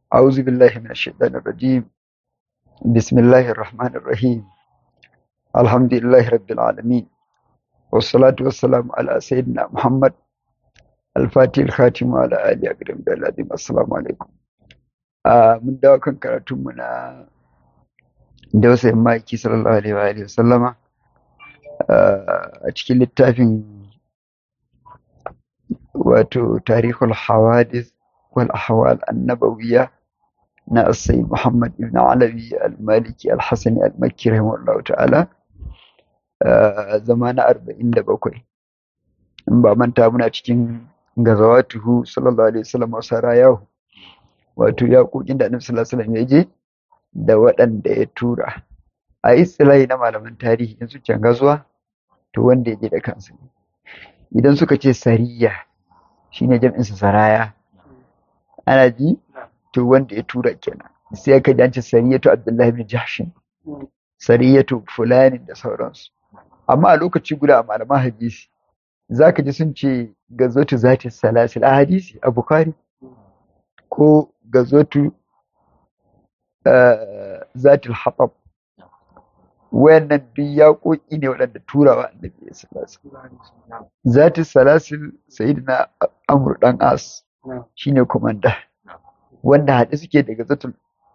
أعوذ بالله من الشيطان الرجيم بسم الله الرحمن الرحيم الحمد لله رب العالمين والصلاة والسلام على سيدنا محمد الفاتح الخاتم وعلى آله أكرم العظيم السلام عليكم آه من دعوة كان كراتمنا دوسة مايكي صلى الله عليه وآله وسلم آه أتكي للتافين وتو تاريخ الحوادث والأحوال النبوية na Sayyid Muhammad ibn Alawi al-Maliki al-Hasani al-Makki rahimahullahu ta'ala zama na arba'in da bakwai in ba manta muna cikin gazawatuhu sallallahu alaihi wasallam wasu rayahu wato yaƙoƙin da annabi sallallahu alaihi wasallam ya je da waɗanda ya tura a istilahi na malaman tarihi in suke gazuwa to wanda ya je da kansa ne idan suka ce sariya shine jam'insa saraya ana ji to wanda ya tura kenan sai aka ji an ce sariyatu abdullahi ibn jahshin sariyatu fulani da sauransu amma a lokaci guda a malaman hadisi zaka ji sun ce gazotu zati salasil a hadisi a bukhari ko gazotu zatil haɓab wayannan duk yaƙoƙi ne waɗanda turawa annabi ya salasa zatil salasil sayyidina amr dan as shine komanda wanda haɗe suke daga zatul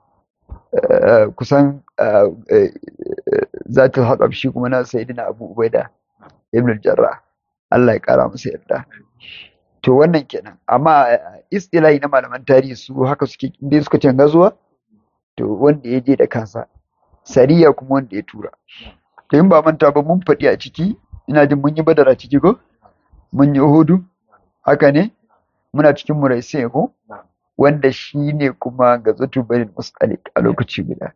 kusan zatul haɗab shi kuma na sayidina abu ubaida ibn jarra Allah ya ƙara masa yarda to wannan kenan amma istilahi na malaman tarihi su haka suke inda suka ce gazuwa to wanda ya je da kansa sariya kuma wanda ya tura to in ba manta ba mun faɗi a ciki ina jin mun yi badar a ciki ko mun yi hudu haka ne muna cikin muraisi ko wanda shi ne kuma ga zatu barin musalik a lokaci guda.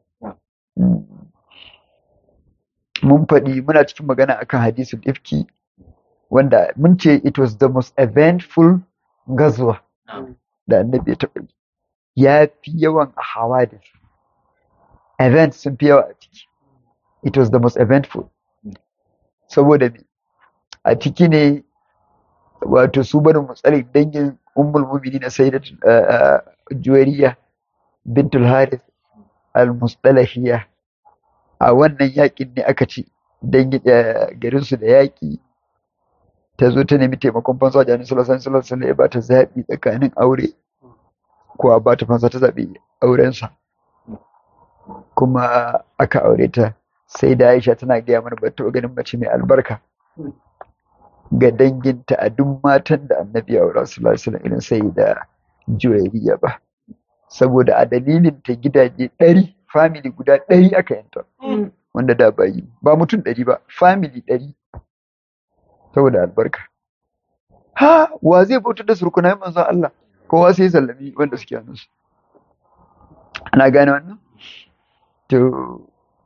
Mun faɗi muna cikin magana akan hadisul ifki wanda mun ce it was the most eventful gazuwa da annabi ya taɓa yi. Ya fi yawan a hawadis. Event sun fi yawa a ciki. It was the most eventful. Saboda me? A ciki ne wato su barin musalik dangin ummul mu'minin sayyidat juwariya bintul harith al-mustalahiyya a wannan yakin ne aka ci dan garin su da yaki ta zo ta nemi taimakon fansa da Annabi sallallahu alaihi wasallam ya bata zabi tsakanin aure ko a bata fansa ta zabi auren sa kuma aka aure ta sai da Aisha tana gaya mana ba ta ganin mace mai albarka ga danginta a duk matan da annabi ya aura su lasu irin sai da juwairiya ba saboda a dalilin ta gidaje ɗari family guda ɗari aka yanta wanda da bayi ba mutum ɗari ba family ɗari saboda albarka ha wa zai bautar da surkunan manzon Allah kowa sai sallami wanda suke hannunsu ana gane wannan to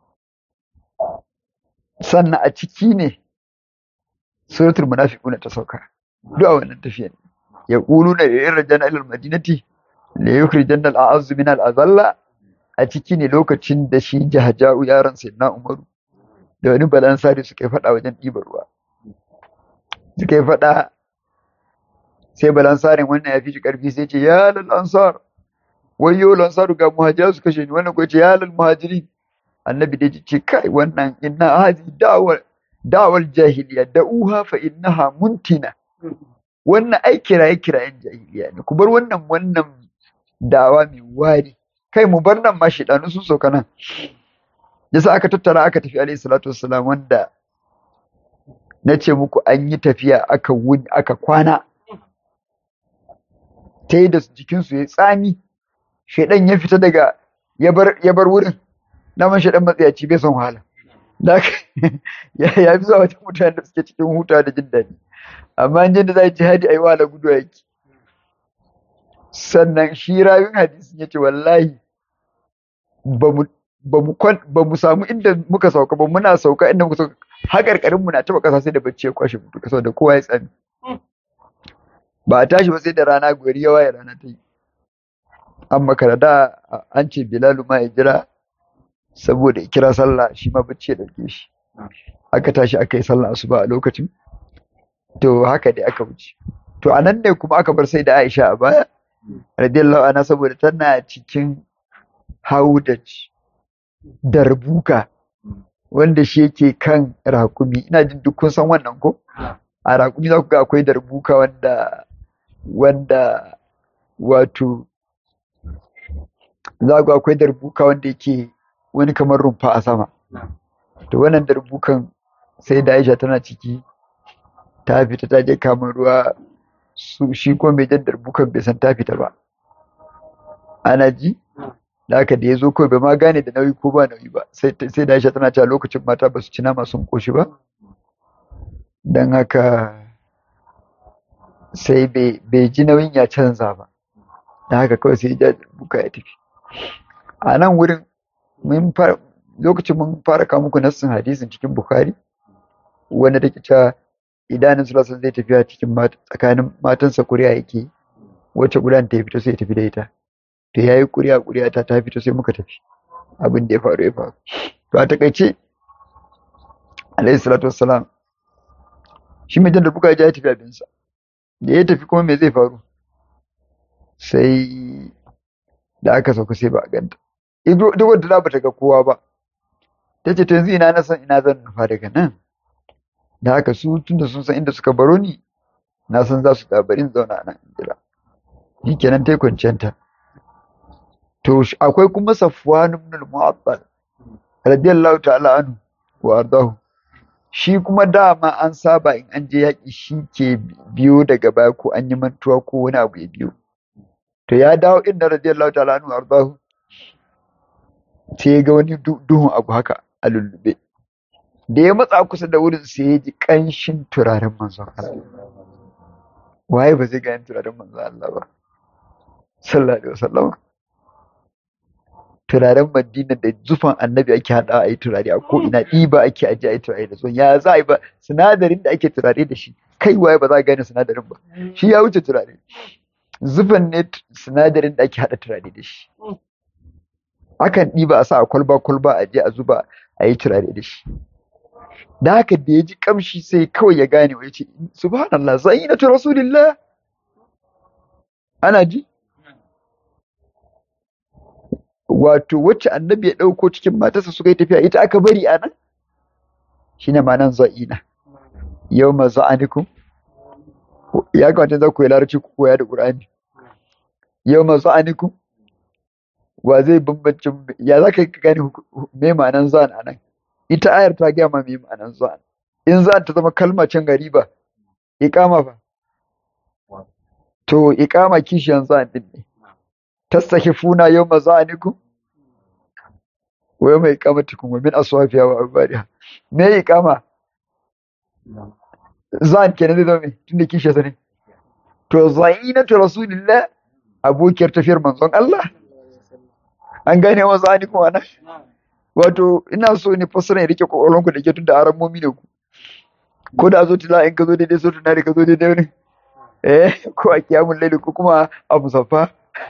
sannan a ciki ne suratul munafiquna ta sauka duk a wannan tafiya ne yaquluna in rajana ila almadinati la yukhrijanna al'azz min al'azalla a ciki ne lokacin da shi jahaja'u yaron sayyidina umaru da wani balansari suka faɗa wajen ɗibar ruwa suka yi faɗa sai balansarin wannan ya fi shi ƙarfi sai ce ya lal ansar wayyo lansaru ga muhajiru su kashe ni wannan ko ce ya lal muhajirin annabi da ce kai wannan inna hazi da'war da'wal jahiliya da'uha fa innaha muntina wannan ai kiraye kirayen jahiliya ne ku bar wannan wannan dawa mai wari kai mu bar nan ma shedanu sun sauka nan yasa aka tattara aka tafi alayhi salatu wassalam wanda na ce muku an yi tafiya aka wuni aka kwana ta yi da jikinsu ya tsami shaidan ya fita daga ya bar wurin naman shaidan matsayaci bai son wahala da ya fi zuwa wata mutane da suke cikin huta da jin daɗi amma an da za a jihadi a yi wahala gudu yaki sannan shi rayun hadisin ya ce wallahi ba mu samu inda muka sauka ba muna sauka inda muka sauka haƙarƙarin mu na taɓa ƙasa sai da bacci ya kwashe mutu ƙasa da kowa ya tsami ba a tashi ba sai da rana gari ya waye rana ta yi an makara da an ce bilalu ma ya jira saboda ya kira sallah shi ma bacci ya dauke shi aka tashi aka yi sallah asuba a lokacin to haka dai aka wuce to a nan ne kuma aka bar sai da Aisha a baya radiyallahu anha saboda tana cikin haudaj darbuka wanda shi yake kan rakumi ina jin duk kun san wannan ko a rakumi za ku ga akwai darbuka wanda wanda wato za ku ga akwai darbuka wanda yake wani kamar rumfa a sama to wannan darbukan sai da Aisha tana ciki ta fita ta je kama ruwa su shi ko mai jan darbukan bai san ta fita ba ana ji da haka da ya zo kawai bai ma gane da nauyi ko ba nauyi ba sai da Aisha tana cewa lokacin mata ba su ci nama sun koshi ba don haka sai bai ji nauyin ya canza ba da haka kawai sai ya buka ya tafi a nan wurin lokacin mun fara kawo muku nassin hadisin cikin bukhari wanda take cewa idanun sulasun zai tafiya cikin tsakanin matansa kuriya yake wacce gudan ta fito sai ya tafi da ita to ya yi kuriya kuriya ta ta fito sai muka tafi abin da ya faru ya faru to a takaice alayhi salatu wassalam shi mai jan da buka ya tafi abinsa da ya tafi kuma me zai faru sai da aka sauka sai ba a ganta duk wanda ba ta ga kowa ba ta ce to yanzu ina na san ina zan nufa daga nan da haka su tunda sun san inda suka baro ni na san za su dabarin zauna nan jira shi kenan ta yi kwanciyanta to akwai kuma safwan ibn al-mu'attal radiyallahu ta'ala anhu wa ardahu shi kuma dama an saba in an je yaƙi shi ke biyo daga baya ko an yi mantuwa ko wani abu ya biyo to ya dawo inda radiyallahu ta'ala anhu ardahu sai ya ga wani duhun abu haka a lullube da ya matsa kusa da wurin sai ya ji ƙanshin turaren manzon Allah waye ba zai gani turaren manzon Allah ba sallallahu alaihi wasallam turaren madina da zufan annabi ake haɗa a yi turare a ko ina ɗiba ake aje a yi turare da zuwan ya za a yi ba sinadarin da ake turare da shi kai waye ba za a gane sinadarin ba shi ya wuce turare zufan ne sinadarin da ake haɗa turare da shi akan ɗiba a sa a kwalba kwalba a je a zuba a yi turare da shi da haka da ya ji kamshi sai kawai ya gane wa ya ce subhanallah zainatu rasulillah ana ji wato wacce annabi ya ɗauko cikin matarsa suka yi tafiya ita aka bari a nan shi ne ma nan za'ina yau ma za'aniku ya kamata za ku yi larabci ku koya da ƙur'ani yau ma za'aniku wa zai bambanci ya za ka gane me ma'anan za'an a nan ita ayar ta gaya ma me ma'anan za'an in za'an ta zama kalma can gari ba iqama fa to iqama kishiyan za'an din ne tastakifuna yawma za'anikum wa yawma iqamatikum wa min aswafiha wa abadiha me iqama zan kenan zai zama me tunda kishe sani to zainatu rasulillah abokiyar tafiyar manzon Allah an gane wa za'anikum ana wato ina so ne fassara ya rike kokolonku da ke tunda aramomi ne ku ko da zo tila in ka zo daidai so tuna da ka zo daidai ne eh ko a kiyamun laili ko kuma a musaffa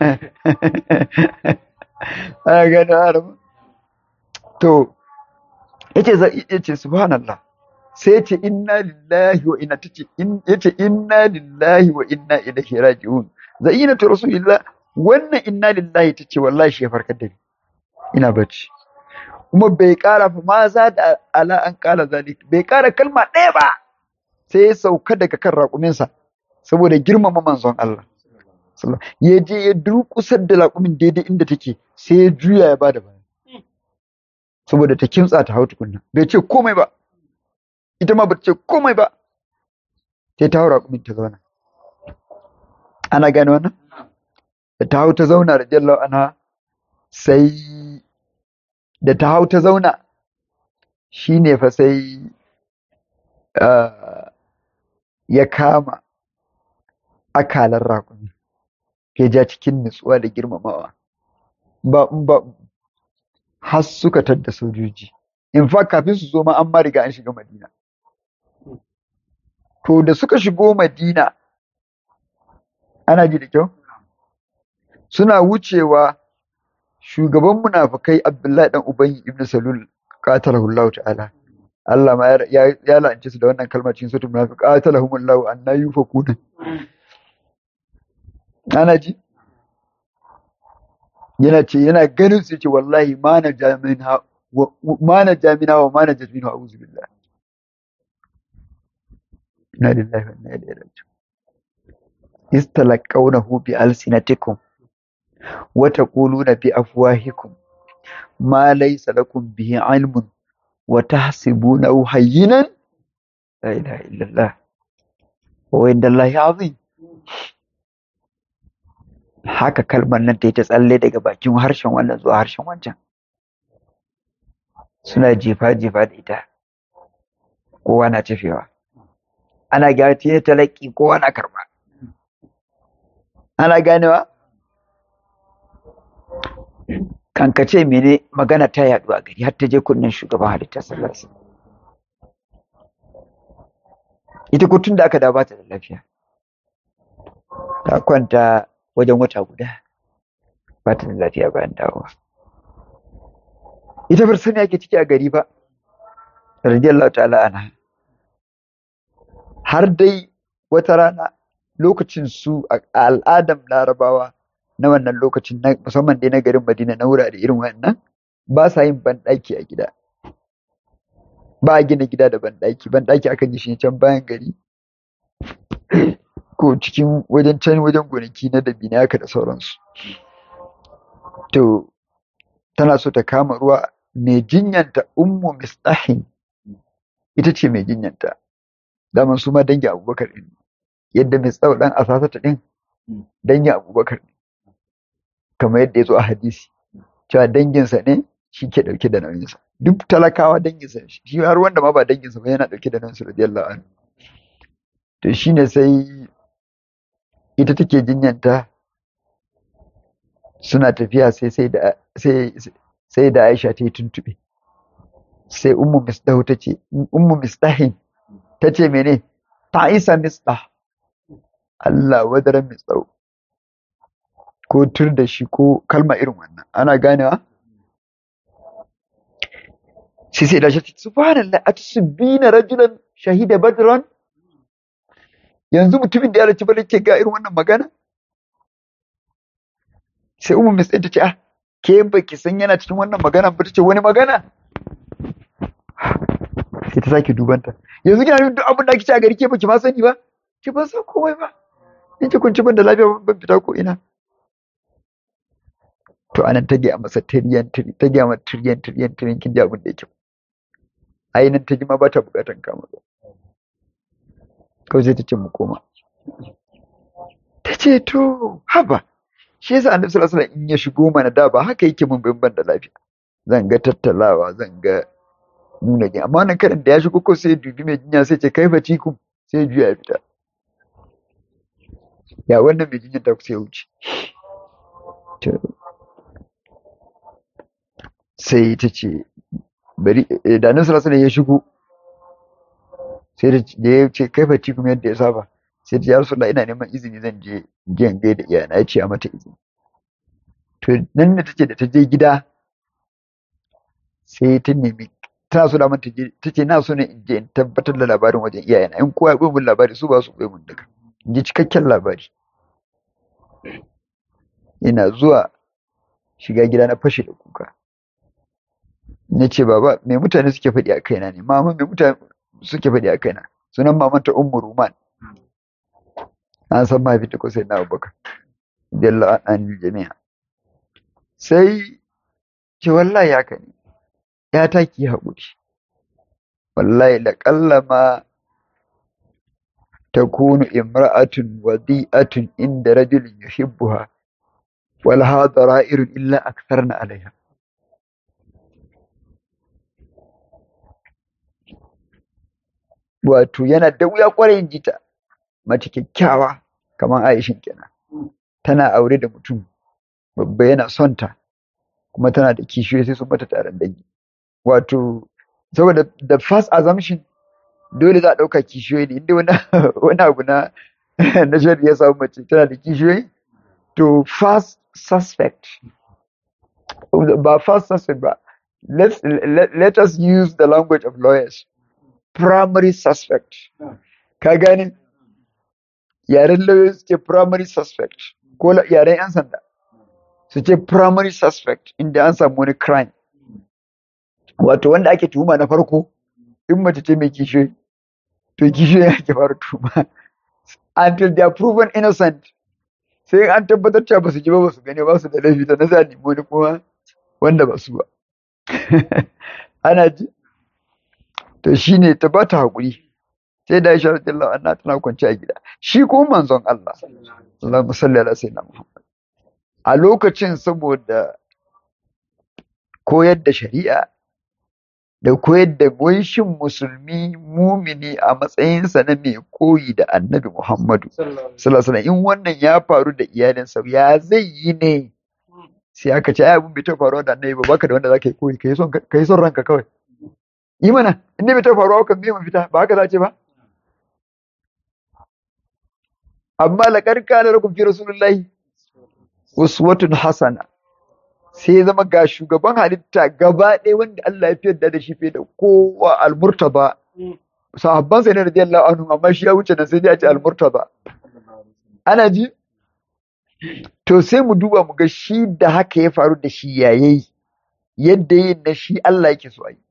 ana gano arab to yace yace subhanallah sai yace inna lillahi wa inna tace in yace inna lillahi wa inna ilaihi raji'un zainatu rasulillah wannan inna lillahi tace wallahi shi ya farkar da ni ina bacci kuma bai kara fa ma za da ala an kala zalik bai kara kalma ɗaya ba sai ya sauka daga kan raƙuminsa saboda girmama manzon Allah ya je ya durƙusar da laƙumin daidai inda take sai ya juya ya bada baya saboda ta kimtsa ta hau tukunna bai ce komai ba ita ma ba ta ce komai ba sai ta hau raƙumin ta zauna ana gane wannan da ta hau ta zauna da jallau ana sai da ta hau ta zauna shine fa sai ya kama akalar raƙumi ya ja cikin nutsuwa da girmamawa ba ba har suka tadda sojoji in fact kafin su zo ma an ma riga an shiga madina to da suka shigo madina ana ji da kyau suna wucewa shugaban munafikai abdullahi dan ubayy ibn salul qatalahu allah ta'ala Allah ma ya ya la'ance su da wannan kalmar cikin suratul munafiq qatalahumullahu anna yufakuna ana ji yana ce yana ganin su ce wallahi ma na jamina ma na jamina wa ma na jasmina wa auzu billah inna lillahi wa inna ilaihi raji'un istalaqawnahu bi alsinatikum wa taquluna bi afwahikum ma laysa lakum bihi ilmun wa tahsibunahu hayyinan la ilaha illallah wa inda Allahi azim haka kalmar nan ta yi ta tsalle daga bakin harshen wannan zuwa harshen wancan suna jefa-jefa da ita kowa na cefewa ana gyara ta talaki kowa na karba ana ganewa kankace mene magana ta yaɗu a gari har ta je kunnen shugaban halittar sallarsa ita ko tun da aka dawo ta da lafiya ta kwanta wajen wata guda ba ta da lafiya bayan dawowa ita bar sani ake ciki a gari ba radiyallahu ta'ala ana har dai wata rana lokacin su a al'adam larabawa na wannan lokacin musamman dai na garin madina na wurare irin wannan ba sa yin banɗaki a gida ba a gina gida da banɗaki banɗaki akan yi shi can bayan gari ko cikin wajen can wajen gonaki na dabina haka da sauransu to tana so ta kama ruwa mai jinyanta ummu mistahin ita ce mai jinyanta daman su ma dangi abubakar ɗin yadda mai tsawo ɗan asasata ɗin dangi abubakar ne kamar yadda ya zo a hadisi cewa danginsa ne shi ke ɗauke da nauyinsa duk talakawa danginsa shi har wanda ma ba danginsa ba yana ɗauke da nauyinsa radiyallahu anhu to shine sai ita take jinyanta suna tafiya sai sai da sai sai da Aisha ta yi tuntube sai ummu misdahu ta ce ummu misdahin ta ce mene ta isa misdah Allah wadaran misdahu ko tur da shi ko kalma irin wannan ana ganewa sai sai da shi subhanallah atusbina rajulan shahida badran yanzu mutumin da ya raci bane ke ga irin wannan magana sai umu mai ta ce ah ke baki san yana cikin wannan magana ba ta ce wani magana sai ta sake dubanta yanzu kina duk abin da kike a gari ke baki ma sani ba ki ban san komai ba in ki kunci ban da lafiya ban fita ko ina to anan ta gaya masa tiriyan ta gaya masa tiriyan tiriyan tiriyan kin ji abin da yake ai nan ta ji ma ba ta bukatan kama ba kawai sai ta ce mu koma ta ce to haba shi yasa annabi sallallahu alaihi wasallam in ya shigo mana da ba haka yake mun bin ban da lafiya zan ga tattalawa zan ga nuna gina amma wannan karin da ya shigo ko sai dubi mai jinya sai ce kai baci ku sai juya ya fita ya wannan mai jinya ta ku sai wuce sai ta ce bari da annabi sallallahu alaihi ya shigo sai da ya ce kai baci kuma yadda ya saba sai ta ya rasu ina neman izini zan je jiyan gai da iyana ya ce a mata izini to nan da tace da ta je gida sai ta nemi tana so da mata je ta ce na so ne in je in tabbatar da labarin wajen iyayena in kowa ya ɓoye mun labari su ba su ɓoye mun duka in ji cikakken labari ina zuwa shiga gida na fashe da kuka na ce baba me mutane suke faɗi a kaina ne mama me mutane suke faɗi a kaina sunan mamanta ummu ruman an san mahaifinta ko sai na abubakar jalla an jami'a sai ce wallahi haka ne ya ta ki haƙuri wallahi laƙalla ma takunu imra'atun wadi'atun inda rajulin yuhibbuha wal hadara irin illa aktharna alaiha wato yana da wuya kwarai in jita mace kyakkyawa kamar Aishin kenan tana aure da mutum babba yana son ta kuma tana da kishiyoyi sai sun mata taron dangi wato saboda the first assumption dole za a ɗauka kishiyoyi ne inda wani abu na na shari'a ya samu mace tana da kishiyoyi to first suspect ba first suspect ba let's let, let us use the language of lawyers primary suspect ka gane yaren lawyers ke primary suspect ko yaren yan sanda su ce primary suspect inda an samu wani crime wato wanda ake tuhuma na farko in mace ce mai kishe to kishe ya ke fara tuhuma until they are proven innocent sai an tabbatar cewa ba su ji ba ba su gani ba su da laifi da na sa nemo wani kuma wanda ba su ba ana ji to shine ta ba ta haƙuri sai da Aisha radiyallahu anha tana kwance a gida shi ko manzon Allah Allahumma salli ala sayyidina Muhammad a lokacin saboda koyar da shari'a da koyar da shin musulmi mumini a matsayinsa na mai koyi da annabi Muhammadu sallallahu alaihi in wannan ya faru da iyalinsa ya zai yi ne sai aka ce ai abin bai ta faruwa da annabi ba baka da wanda zaka yi koyi kai son kai son ranka kawai yi mana in bai ta faruwa kan me mafita ba haka za ce ba amma laqad kana lakum fi rasulillahi uswatun hasana sai ya zama ga shugaban halitta gaba ɗaya wanda Allah ya fiyar da shi fiye da kowa almurtaba sahabban sai ne radiyallahu anhu amma shi ya wuce nan sai dai a ce almurtaba ana ji to sai mu duba mu ga shi da haka ya faru da shi yayayi yadda yin na shi Allah yake so yi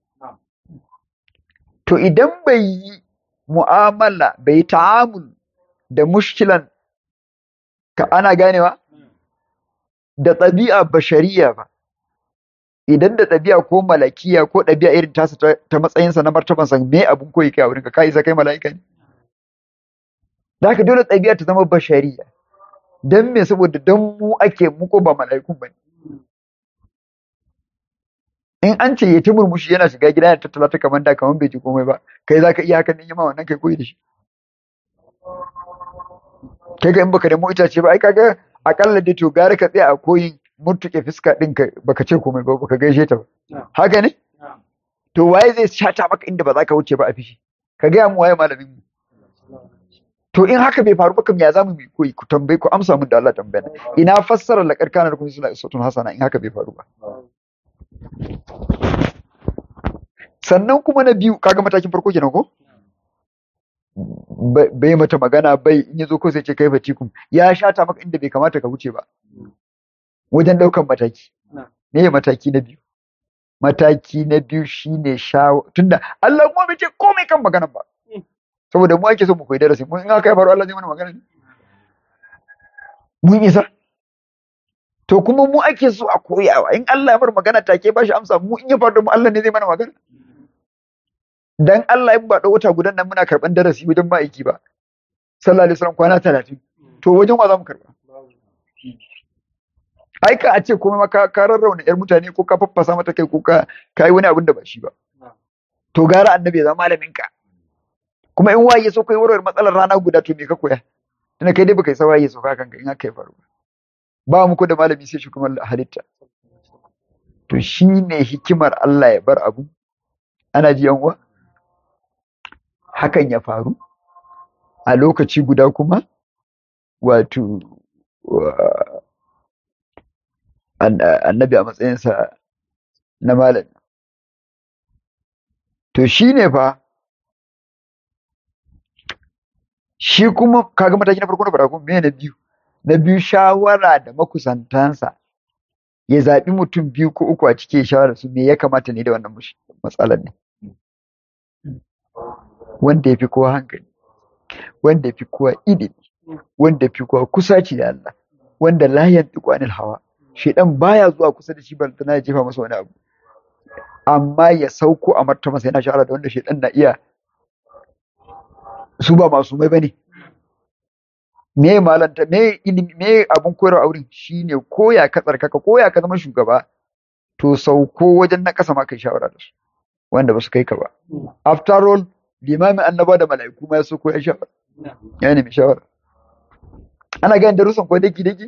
to idan bai yi mu'amala bai yi ta'amul da mushkilan ka ana ganewa da ɗabi'a bashariya ba idan da ɗabi'a ko malakiya ko ɗabi'a irin tasa ta matsayinsa na martabansa me abun koyi kai a wurinka ka isa kai mala'ika ne da haka dole ɗabi'a ta zama bashariya don me saboda don mu ake mu ko ba mala'ikun ba in an ce ya ta murmushi yana shiga gida ya tattala ta kamar da kamar bai ji komai ba kai za ka iya hakan ne ma wannan kai koyi da shi kai ga in baka nemo itace ba ai kaga akalla dai to gara ka tsaya a koyin murtuke fuska din ka baka ce komai ba baka gaishe ta ba haka ne to waye zai shata maka inda ba za ka wuce ba a fishi ka gaya mu waye malamin mu to in haka bai faru ba kam ya zamu mu koyi ku tambaye ku amsa mun da Allah tambaya ina fassara la karkana da kuma suna isatun hasana in haka bai faru ba sannan kuma na biyu kaga matakin farko kenan ko bai mata magana bai in yazo ko sai ce kai fatikum ya shata maka inda bai kamata ka wuce ba wajen daukan mataki ne mataki na biyu mataki na biyu shine shawo tunda Allah kuma bai ce komai kan magana ba saboda mu ake so mu koyi darasi mun in aka yi faru Allah zai mana magana ne mun isa to kuma mu ake so a koyawa in Allah ya bar magana take ba shi amsa mu in ya faru mu Allah ne zai mana magana dan Allah in ba da wata gudan nan muna karban darasi wajen ma'aiki ba sallallahu alaihi wasallam kwana 30 to wajen wa za mu karba ai ka a ce komai ma ka rarrauna yar mutane ko ka faffasa mata kai ko ka kai wani abin da ba shi ba to gara annabi ya zama malamin ka kuma in waye so kai warware matsalar rana guda to me ka koya tunda kai dai baka yi sawaye so ka kanka in aka yi faru ba mu ko da malami sai shugaban halitta to shine hikimar Allah ya bar abu ana ji yan uwa hakan ya faru a lokaci guda kuma wato annabi a matsayinsa na malami to shi ne fa shi kuma kaga mataki na farko na farko me na biyu na biyu shawara da makusantansa ya zaɓi mutum biyu ko uku a cikin shawara su me ya kamata ne da wannan matsalar ne wanda ya fi kowa hankali wanda ya fi kowa ilimi wanda ya fi kowa kusaci da Allah wanda la yantiqu anil hawa shedan baya zuwa kusa da shi balantana ya jefa masa wani abu amma ya sauko a martaba sai yana shawara da wanda shedan na iya su ba masu mai bane me malanta me ilimi me abun koyarwa a wurin shine koya ka tsarkaka koya ka zama shugaba to sauko wajen na kasa ma kai shawara da su wanda ba su kai ka ba after all limamin annaba da mala'iku ma ya so koya shawara ya nemi shawara ana ganin darussan ko daki daki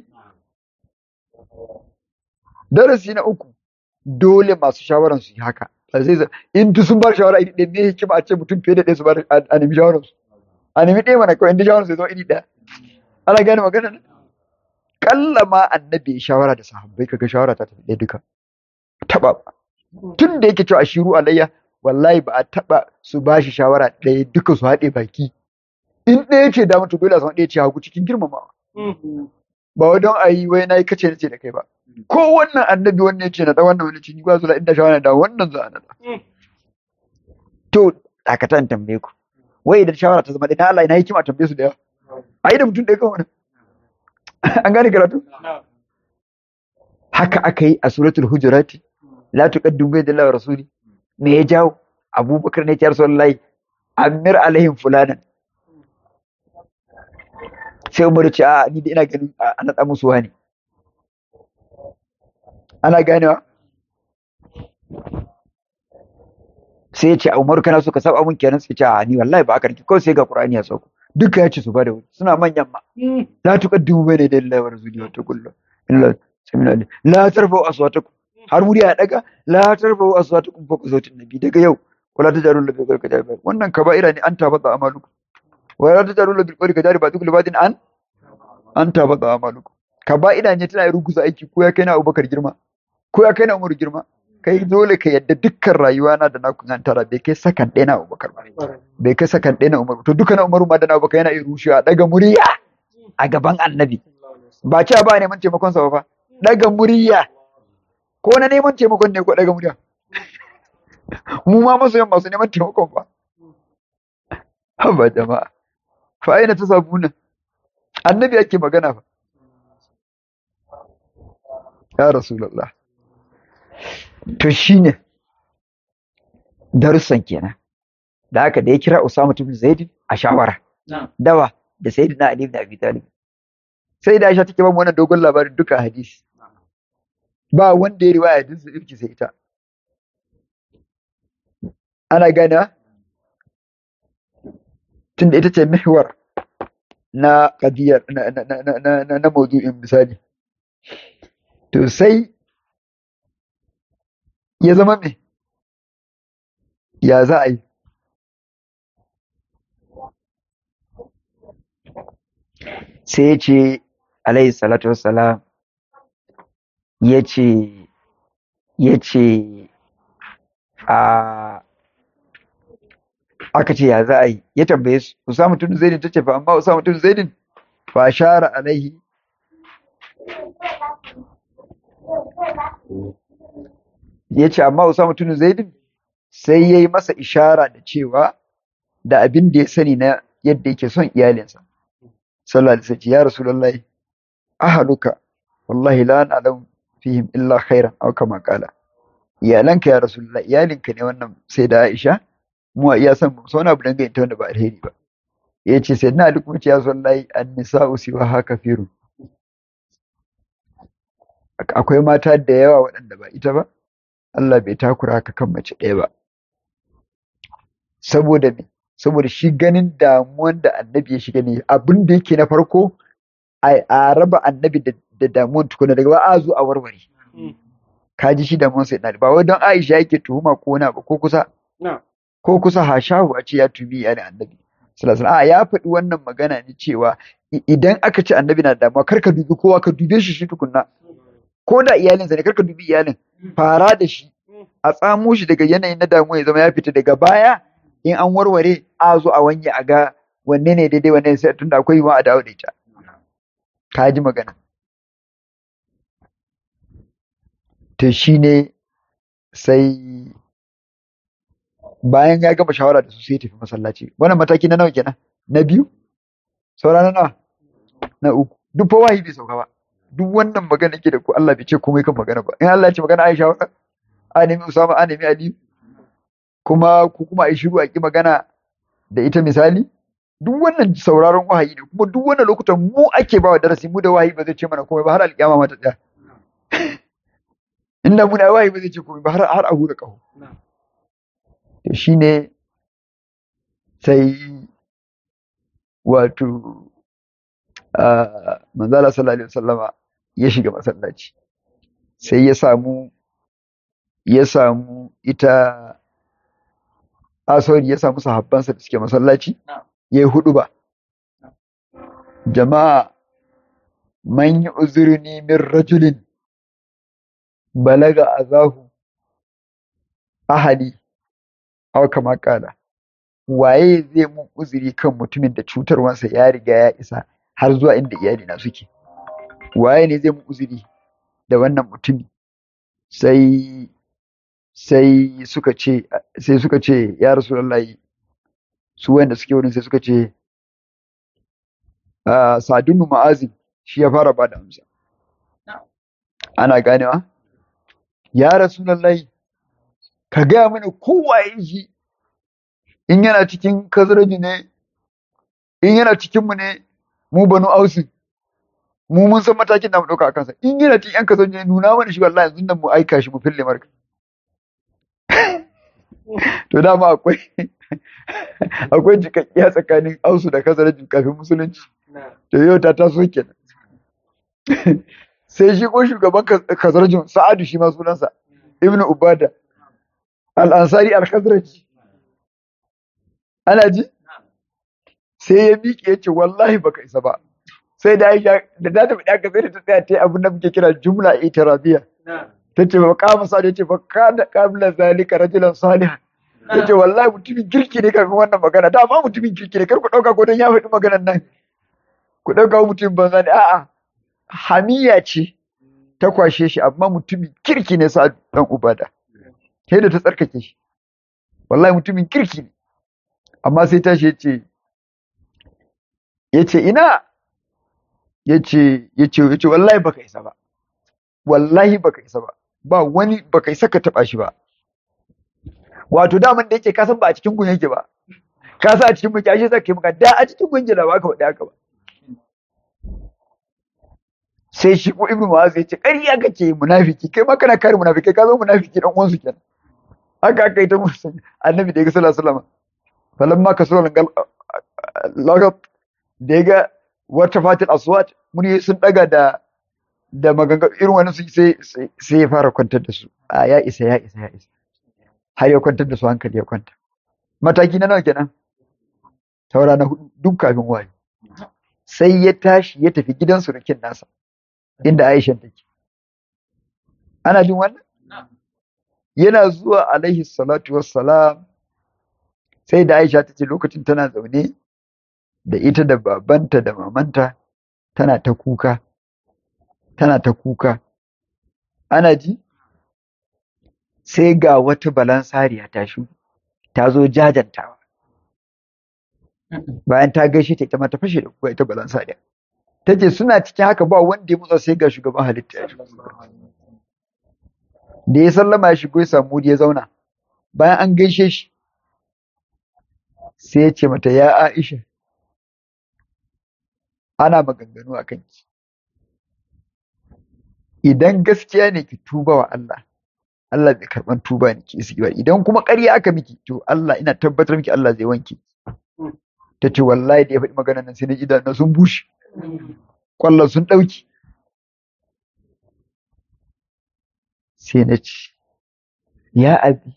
darasi na uku dole masu shawaran su yi haka zai in duk sun bar shawara iri ɗaya me hikima a ce mutum fiye da ɗaya su bar a nemi shawaran su a nemi ɗaya mana kawai inda shawaran su ya zama iri ɗaya ana gane magana ne kalla ma annabi ya shawara da sahabbai kaga shawara ta tafi ɗaya duka taba ba tun da yake cewa ashiru alayya wallahi ba a taba su ba shi shawara ɗaya duka su haɗe baki in ɗaya ce da mutu dole a samu ɗaya ce hagu cikin girmamawa ba wai don a yi wai na yi kace nace da kai ba ko wannan annabi wannan yace na da wannan wani cini ba zula inda shawara da wannan za a nada to dakatan tambaye ku wai idan shawara ta zama da Allah ina hikima tambaye su da yawa a yi da mutum ɗaya kan wani an gane karatu haka aka yi a suratul hujurati la tuqaddimu bayna Allah wa rasuli me ya jawo abubakar ne ya rasulullahi amir alaihim fulanan sai umar ce a ni da ina ganin a naɗa musu wani ana ganewa sai ya ce a umaru kana so ka saba mun kenan sai ce a ni wallahi ba aka rike kawai sai ga qur'ani ya sauko duka ya ce su bada wuri suna manyan ma la tuqaddimu bayna yaday Allah wa rasuli wa taqullu illa samina la tarfa'u aswatakum har muri ya daga la tarfa'u aswatakum fawqa sautin nabi daga yau wala tajaru lahu bil qawli wannan kaba'ira ne an tabata amalukum wala tajaru lahu bil qawli kajari ba duk libadin an an tabata amalukum kaba'ira ne tana ruguza aiki ko ya kai na Abubakar girma ko ya kai na Umar girma kai dole ka yadda dukkan rayuwa na da naku an tara bai kai sakan ɗaya na Abubakar ba bai kai sakan ɗaya na Umar to duka na Umar ma da na Abubakar yana iya rushewa daga murya a gaban annabi ba cewa ba neman taimakon sa ba daga murya ko na neman taimakon ne ko daga murya mu ma masoyan masu neman taimakon ba haba jama'a fa aina ta sabuna annabi ake magana fa ya rasulullah to shine darussan kenan da haka da ya kira Usama ibn Zaid a shawara dawa da Sayyidina Ali ibn Abi Talib sai da Aisha take ba mu wannan dogon labarin duka hadisi ba wanda ya riwaya hadisin irki sai ita ana gana tunda ita ce mihwar na kadiyar na na na na na, na maudu'in misali to sai ya zama me ya za a yi sai ya ce alayhi salatu wassalam ya ce ya ce a aka ce ya za a yi ya tambaye su Usama tun Zaidin ta ce fa amma Usama tun Zaidin fa shara alaihi ya ce amma Usama tun Zaidin sai ya yi masa ishara da cewa da abin da ya sani na yadda yake son iyalinsa sallallahu alaihi wasallam ya rasulullahi ahaluka wallahi la na'lamu fihim illa khairan aw kama qala iyalanka ya rasulullahi iyalinka ne wannan sai da Aisha mu a iya san mu wani abu dangane ta wanda ba alheri ba ya ce sai na duk mace ya sallahi an nisa'u siwa haka firu akwai mata da yawa waɗanda ba ita ba Allah bai takura haka kan mace ɗaya ba saboda me saboda shi ganin damuwan da annabi ya shiga ne abin da yake na farko a raba annabi da damuwan tukuna daga ba a zo a warware ka ji shi damuwan sai ba wai don Aisha yake tuhuma ko na ba ko kusa ko kusa hashahu a ce ya tubi ya annabi sallallahu alaihi ya faɗi wannan magana ne cewa idan aka ce annabi na damuwa kar ka dubi kowa ka dube shi shi tukunna ko da iyalinsa ne kar ka dubi iyalin fara da shi a tsamo shi daga yanayin na damuwa ya zama ya fita daga baya in an warware a zo a wanye a ga wanne ne daidai wanne ne sai tunda akwai yiwuwa a dawo da ita ka ji magana to shine sai bayan ya gama shawara da su sai tafi masallaci wannan mataki na nawa kenan na biyu saura na nawa na uku duk fa wahayi bai sauka ba duk wannan magana ke da ku Allah bai ce komai kan magana ba in Allah ya ce magana Aisha wa a nemi Usama a nemi Ali kuma ku kuma ai shiru a ki magana da ita misali duk wannan sauraron wahayi ne kuma duk wannan lokutan mu ake bawa darasi mu da wahayi ba zai ce mana komai ba har alƙiyama ma ta tsaya inda muna wahayi ba zai ce komai ba har har a hura kaho to shine sai wato manzala sallallahu alaihi wasallama ya shiga masallaci sai ya samu ya samu ita asori ya samu sahabbansa da suke masallaci ya yi hudu ba jama'a man yi uzurni min rajulin balaga azahu ahali aw kama kala waye zai mun uzuri kan mutumin da cutarwansa ya riga ya isa har zuwa inda iyali na suke waye ne zai mu uzuri da wannan mutumi sai sai suka ce sai suka ce ya rasulullahi su wanda suke wurin sai suka ce sadunu ma'azin shi ya fara ba da amsa ana ganewa ya rasulullahi ka gaya mana kowaye shi in yana cikin kazaraji ne in yana cikinmu ne mu banu ausin mu mun san matakin da mu ɗauka a kansa in yana cikin yan kazaraji ne nuna mana shi wallahi yanzu nan mu aika shi mu fille marka to dama akwai akwai jikakkiya tsakanin ausu da kazaraji kafin musulunci to yau ta taso kenan sai shi ko shugaban kazarajin sa'adu shi ma sunansa ibn ubada al-ansari al-khazraji ana ji sai ya miƙe ya ce wallahi baka isa ba sai da aisha da za ta faɗi sai da ta tsaya ta abin da muke kira jumla itirabiya ta ce ba kama sa ce ba kana qabla zalika rajulan salihan ta ce wallahi mutumin kirki ne kafin wannan magana da ma mutumin kirki ne kar ku ɗauka ko don ya faɗi maganan nan ku ɗauka mutumin banza ne a'a hamiya ce ta kwashe shi amma mutumin kirki ne sa dan ubada sai da ta tsarkake shi wallahi mutumin kirki ne amma sai tashi yace yace ina yace yace yace wallahi baka isa ba wallahi baka isa ba ba wani baka isa ka taba shi ba wato daman da yake ka san ba a cikin gun yake ba ka sa a cikin muke ashe zaka yi maka da a cikin gun da ba ka faɗi haka ba sai shi ko ibnu mu'az ya ce ƙarya kake munafiki kai ma kana kare munafiki ka zo munafiki dan uwansu kenan haka aka yi ta musu annabi da ya ga sallallahu alaihi wasallam falamma kasura lagat da ya ga wata fatil aswat muni sun daga da da maganga irin wani sai sai ya fara kwantar da su a ya isa ya isa ya isa har ya kwantar da su hankali ya kwanta mataki na nawa kenan taura na hudu duk kafin waye sai ya tashi ya tafi gidan surukin nasa inda Aisha take ana jin wannan yana zuwa alaihi salatu wassalam sai da Aisha ta ce lokacin tana zaune da ita da babanta da mamanta tana ta kuka tana ta kuka ana ji sai ga wata balansariya ta shi ta zo jajantawa bayan ta gaishe ta ita ma ta fashe da kuka ita balansariya ta ce suna cikin haka ba wanda ya mutsa sai ga shugaban halitta ya da ya sallama ya shigo ya samu ya zauna bayan an gaishe shi sai ya ce mata ya Aisha ana maganganu a kanki idan gaskiya ne ki tuba wa Allah Allah bai karban tuba ne ki isi ba idan kuma ƙarya aka miki to Allah ina tabbatar miki Allah zai wanke ta ce wallahi da ya faɗi magana nan sai na idanu sun bushe kwallon sun ɗauki sai na ce ya abi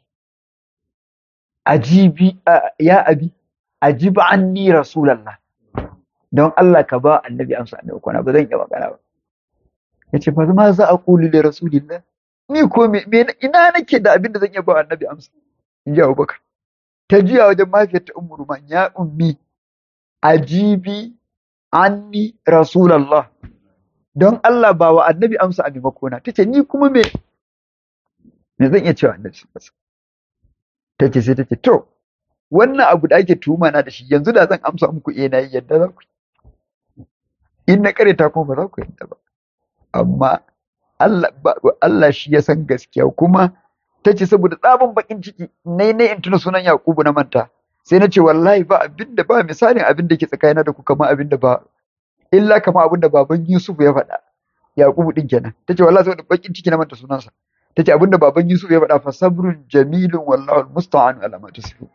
ajibi ya abi ajiba anni rasulallah don Allah ka ba annabi amsa annabi kwana ba zan iya magana ba yace fa ma za a kuli da rasulillah ni ko me ina nake da abin da zan iya ba annabi amsa in ji Abubakar ta jiya wajen mafiyar ta ummu ruman ya ummi ajibi anni rasulallah don Allah ba wa annabi amsa a maimakona tace ni kuma me me zan iya cewa annabi tace sai tace to wannan abu da ake tuhuma na da shi yanzu da zan amsa muku eh na yi yadda za ku in na kareta kuma ba za ku yadda ba amma Allah Allah shi ya san gaskiya kuma tace saboda tsabin bakin ciki nai nai in tuna sunan Yakubu na manta sai na ce wallahi ba abin da ba misalin abin da ke tsakanina da ku kama abin da ba illa kama abin da baban Yusuf ya faɗa Yakubu din kenan tace wallahi saboda bakin ciki na manta sunansa tace abin da baban Yusuf ya faɗa fa sabrun jamilun wallahu almusta'an ala ma tasifun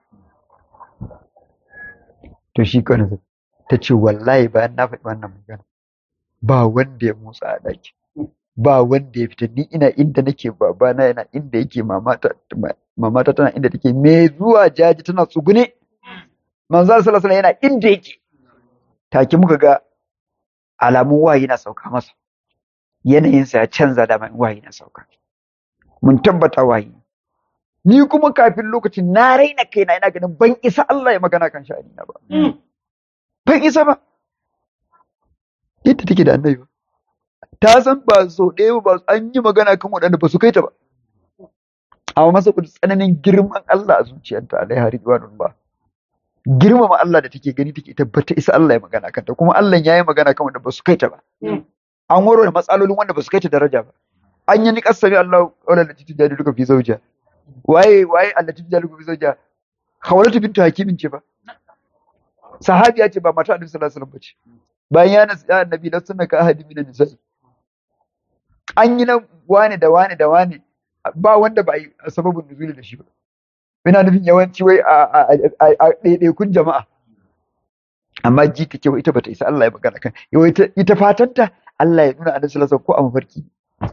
to shi kana ta ce wallahi bayan na faɗi wannan magana ba wanda ya motsa a ɗaki ba wanda ya fita ni ina inda nake babana yana inda yake mamata mamata tana inda take me zuwa jaji tana tsugune manzo sallallahu alaihi yana inda yake take muka ga alamun wahayi na sauka masa yanayinsa ya canza da mai wahayi na sauka mun tabbata wahayi ni kuma kafin lokacin na raina kaina ina ganin ban isa Allah ya magana kan sha'ani na ba ban isa ba ita take da annabi ba ta san ba so ɗaya ba an yi magana kan waɗanda ba su kai ta ba amma masa kudu tsananin girman Allah a zuciyarta alaiha ridwanun ba girmama Allah da take gani take ita bata isa Allah ya magana kanta kuma Allah ya yi magana kan wanda ba su kai ta ba an warware matsalolin wanda ba su kai ta daraja ba an yi niƙar sami Allah wala da titin jadi duka fi zauja waye waye Allah titin jadi duka fi zauja hawalatu bintu hakimin ce ba sahabiya ce ba mata annabi sallallahu alaihi wasallam bace bayan ya nasu ya annabi la sunna ka ahadi minan nisa'i an yi na wane da wane da wane ba wanda ba yi sababin nuzuli da shi ba ina nufin yawanci wai a ɗaiɗaikun jama'a amma ji take wai ita bata isa Allah ya magana kan yau ita fatanta Allah ya nuna annabi sallallahu ko a mafarki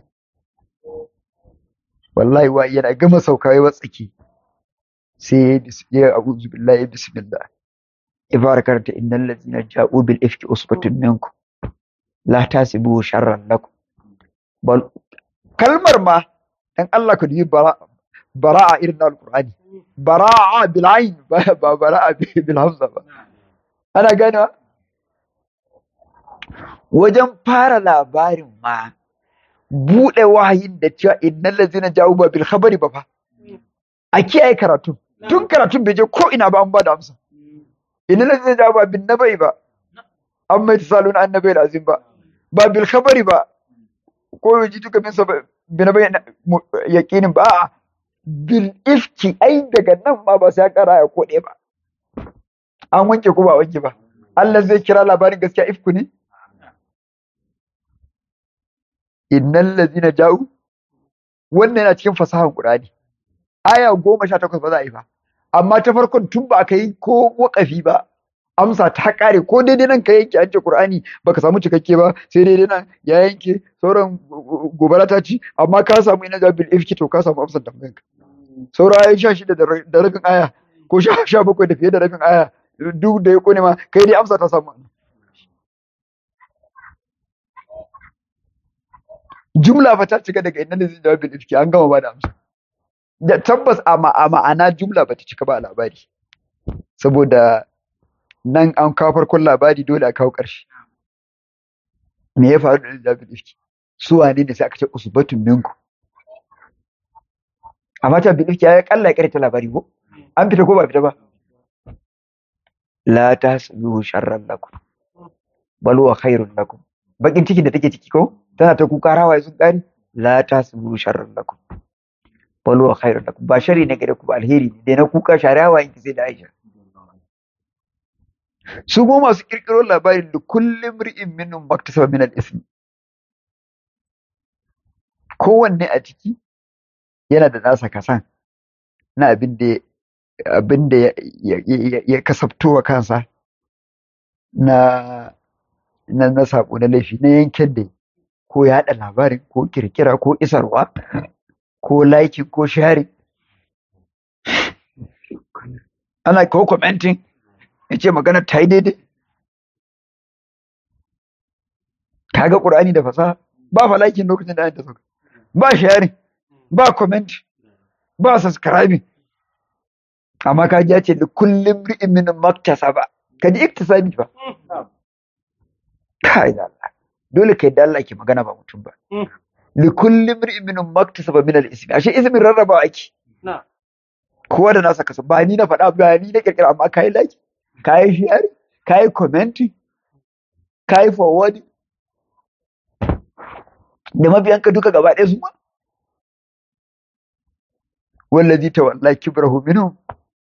wallahi wa yana gama sauka ya watsaki sai ya a'udhu billahi bismillah ibara karanta innal ladzina ja'u bil ifki usbatun minkum la tasibu sharran lakum bal kalmar ma dan Allah ka dubi bara'a irin na alqur'ani bara'a bil ayn ba bara'a bil hamza ba ana gane wajen fara labarin ma bude wahayin da cewa innal ladzina ja'u bil khabari ba fa a kiyaye karatu tun karatun bai je ko ina ba an ba da amsa innal ladzina ja'u ba bin nabai ba an mai tasalun annabai da azim ba ba bil khabari ba ko yaji duka min sabab bin nabai yaqinin ba bil ifki ai daga nan ma ba sai ya kara ya kode ba an wanke ko ba wanke ba Allah zai kira labarin gaskiya ifku ne innal ladzina ja'u wannan yana cikin fasahan Qur'ani aya goma sha takwas ba za a yi ba amma ta farkon tun ba ka yi ko wakafi ba amsa ta kare ko daidai nan ka yanke an ce Qur'ani baka samu cikakke ba sai daidai nan ya yanke sauran gobara ta ci amma ka samu ina da bil ifki to ka samu amsar tambayan ka saura ayoyi sha shida da rabin aya ko sha bakwai da fiye da rabin aya duk da ya kone ma kai dai amsa ta samu jumla fa ta cika daga inna zai jawabi bil ifki an gama ba da amsa da tabbas a ma'ana jumla bata cika ba a labari saboda nan an kawo farkon labari dole a kawo ƙarshe me ya faru da David Ifki su wane ne sai aka ce usbatun minku amma ta bin Ifki ya kalla ya ta labari ko an fita ko ba fita ba la tasbihu sharran lakum bal huwa khairun lakum bakin ciki da take ciki ko tana ta kuka rawaye sun kare la tasbihu sharran lakum bal huwa khairun lakum ba shari ne gare ku ba alheri ne dai na kuka sharawa in ki sai da Aisha su kuma masu kirkiro labarin da kullum ri'in minun maktasaba min al-ismi kowanne a ciki yana da nasa kasan na abin da abin da ya kasabto wa kansa na na na sabo na laifi na yankin da ko ya haɗa labarin ko kirkira ko isarwa ko liking ko sharing ana ko commenting ya ce magana ta yi daidai kaga ƙur'ani da fasaha ba fa liking lokacin da ta sauka ba sharing ba comment ba subscribing amma ka ji ya ce da kullum ri'in min maktasaba ka ji iktisabi ba kai da Allah dole kai da Allah ke magana ba mutum ba li kullum ri'in min maktasaba min al-ismi ashe ismin rarraba ake kowa da nasa kasa ba ni na faɗa ba ni na kirkira amma kai like kai share kai commenting kai forward da mabiyanka duka gaba ɗaya su ma wallazi tawalla kibrahu minhum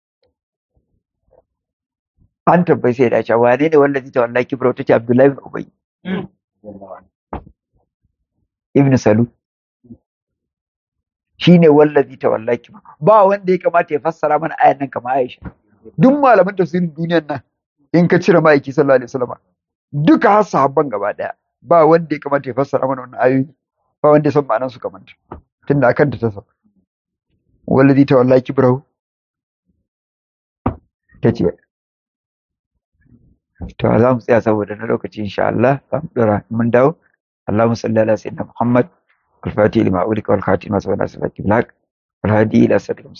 an tabbai sai da cewa wane ne wallazi tawalla kibrahu tace Abdullahi ibn Ubay ibn Salu shine wallazi tawalla kibrahu ba wanda ya kamata ya fassara mana ayan nan kamar Aisha duk malaman tafsirin duniyar nan in ka cire ma'aiki sallallahu alaihi wasallam duka har sahabban gaba daya ba wanda ya kamata ya fassara mana wannan ayoyi ba wanda ya san ma'anar su kamar tunda akan ta ta sauka wallazi tawalla kibrahu tace to za mu tsaya saboda na lokaci insha Allah za mu dora mun dawo Allahumma salli ala sayyidina Muhammad al-fatih lima ulika wal khatim ma sabana sabaki bilak wal hadi ila siratil